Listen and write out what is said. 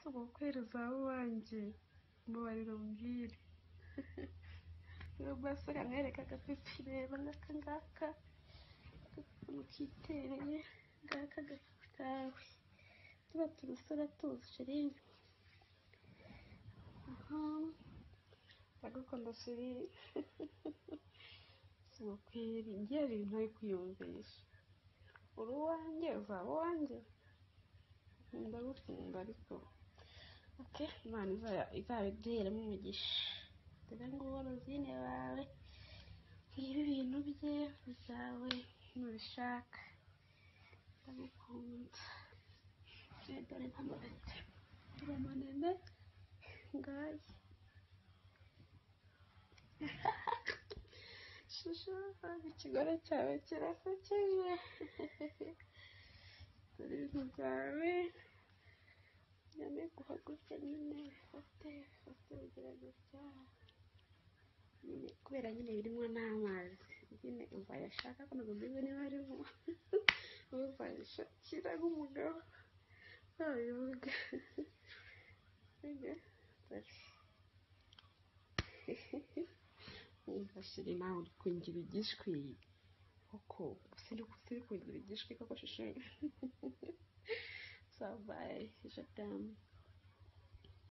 ubu kwereza wanjye mbabarira umbwire rero maso kamwereka agapipi reba ngaka ngaka agakuntu kitereye ngaka agafu kawe tuba tumusore atuzi sherine ndagukunda sherine si ukweri ngiye ibintu ari kwiyumvisha uri uwanjye uzaba uwanjye ndagukunda ariko oke imana izabiduheremo umugisha dore ngubu rozine bawe ngibi ibintu bye bizawe nubishaka ndagukunda dore ntamureke dore manene ngaye shusho ikigore cyawe kirasekeje dore ibintu byawe nyame guhaguruke nyine ufate ufate urugero gutya nyine kubera nyine birimo n'amazi nyine umva yashaka ko ntabwo mbizi niba arimo umva yashakira nk'umugabo ntabivuga wumva shiri nawe uri kungira igishwi koko usi uri kungira igishwi koko shusho sabaye jadamu